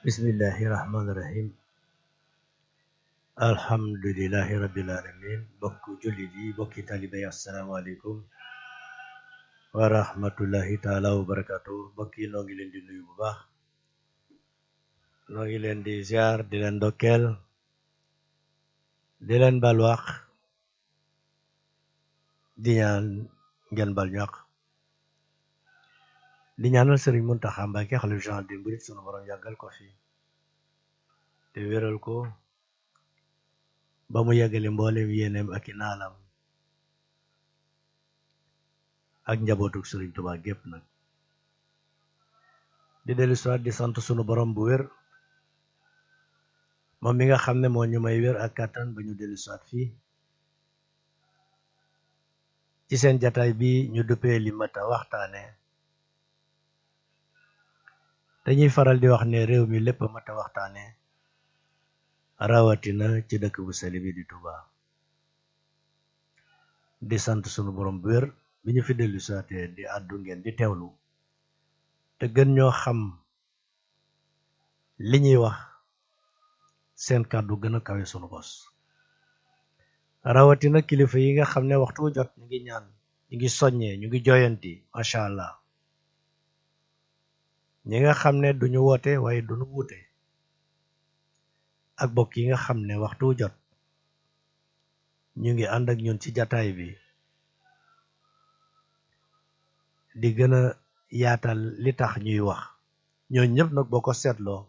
bismillahi rahmaani rahim alhamdulilahi rabbil alamin bokk jullit yi bokki talibe yi asalaamaaleykum wa rahmatullahi taala wa barakatu bokk yi noo ngi leen di nuyu bu baax noo ngi leen di ziar di leen ndokkeel di leen balwaax di ñaan ngeen bal ñaq di ñaanal sëriñ Muntaxa Mbàkke xalifa général des mourides sunu borom yàggal ko fi te wéral ko ba mu yàggale mboolem yéeneem ak i naalam ak njabootuk sëriñ Tuubaa gépp nag di dellu siwaat di sant sunu borom bu wér moom mi nga xam ne moo ñu may wér ak kàttan ba ñu dellu siwaat fii ci seen jataay bi ñu duppee li mata waxtaane dañuy faral di wax ne réew mi lépp mata waxtaane rawatina ci dëkk bu sell bi di Touba di sant sunu borom bu wér bi ñu fi dellu saatee di àddu ngeen di teewlu te gën ñoo xam li ñuy wax seen kàddu gën a kawe sunu bos rawatina kilifa yi nga xam ne waxtu wu jot ñu ngi ñaan ñu ngi soññee ñu ngi joyanti macha allah ñi nga xam ne duñu woote waaye duñu wuute ak bokk yi nga xam ne waxtu wu jot ñu ngi ànd ak ñun ci jataay bi di gën a yaatal li tax ñuy wax ñoo ñëpp nag boo ko seetloo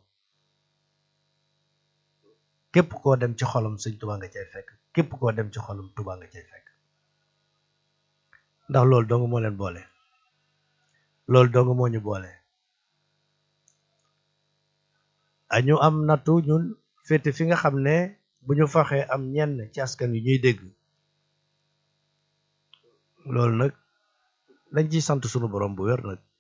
képp koo dem ci xolam sëñ Tuubaa nga cay fekk képp koo dem ci xolam Tuubaa nga cay fekk ndax loolu dong moo leen boole loolu dong moo ñu boole añu am nattu ñun féete fi nga xam ne bu ñu faxee am ñenn ci askan wi ñuy dégg loolu nag dañ ciy sant sunu borom bu wér nag